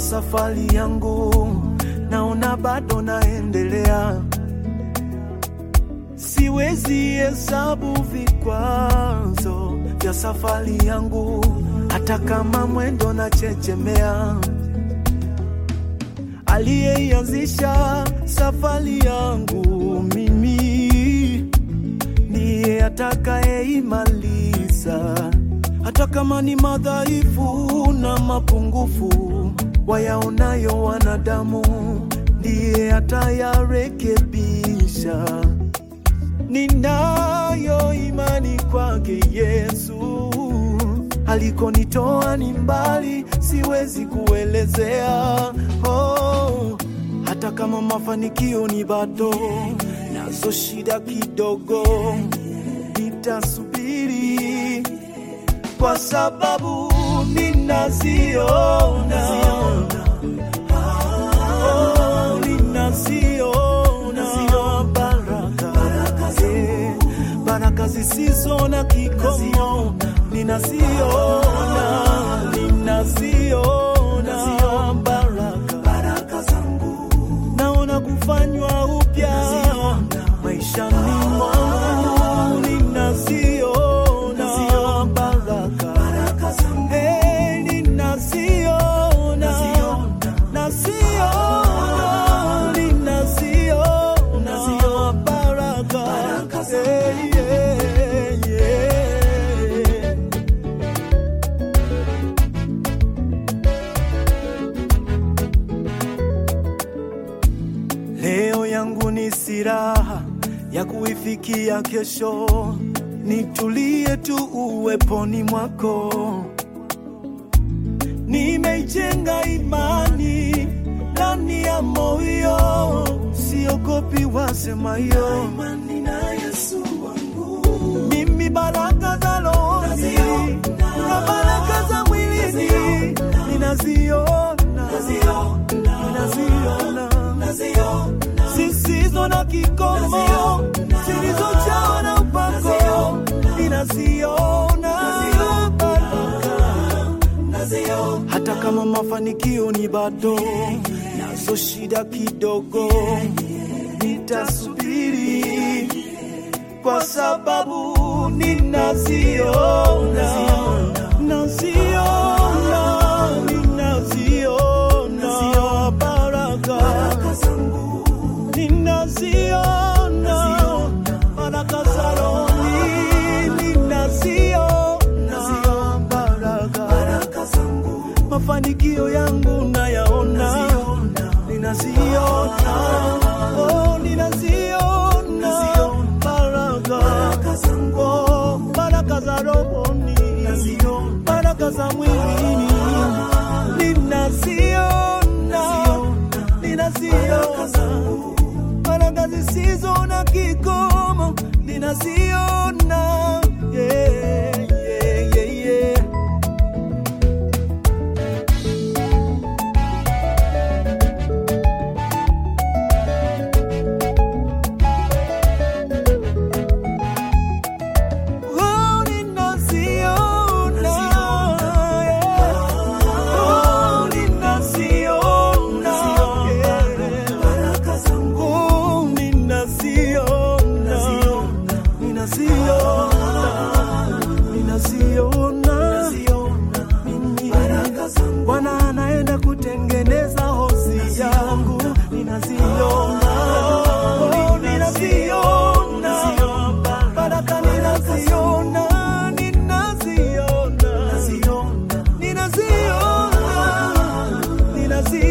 safari yangu, naona bado naendelea. Siwezi hesabu vikwazo vya safari yangu, hata kama mwendo na chechemea. Aliyeianzisha safari yangu mimi ndiye atakayeimaliza, hata kama ni madhaifu na mapungufu wayaonayo wanadamu, ndiye atayarekebisha. Ninayo imani kwake Yesu, alikonitoa ni mbali, siwezi kuelezea. Oh, hata kama mafanikio ni bado, nazo shida kidogo, nitasubiri kwa sababu ninaziona, oh, ninaziona baraka, eh, baraka zisizo na kikomo, ninaziona, ninaziona baraka naona kufanywa upya maishani mwangu, ninaziona baraka, Eh, ninaziona, naziona, ninaziona baraka, Eh, yeah, yeah. Leo yangu ni silaha ya kuifikia kesho, nitulie tu uweponi mwako. Nimeijenga imani ndani ya moyo, siogopi wasemayo. Mimi baraka za rohoni na baraka za mwilini ninaziona, ninaziona zisizo na kikomo, zilizojawa na upako, ninaziona baraka hata kama mafanikio ni bado, nazo shida kidogo, nitasubiri kwa sababu ninaziona, naziona, ninaziona baraka ninaziona baraka za rohoni, ninaziona baraka mafanikio yangu nayaona, ninaziona, oh, ninaziona baraka, oh, baraka za rohoni, baraka za mwilini, ninaziona, ninaziona baraka zisizo na kikomo, ninaziona, yeah, yeah, yeah, yeah. Oh, ninaziona, yeah. Oh, ninaziona, yeah. Oh, ninaziona, ninaziona, ninaziona. Mimi, Bwana anaenda kutengeneza hosi yangu, ninaziona, oh, ninaziona, baraka ninaziona, ninaziona, ninaziona, ninaziona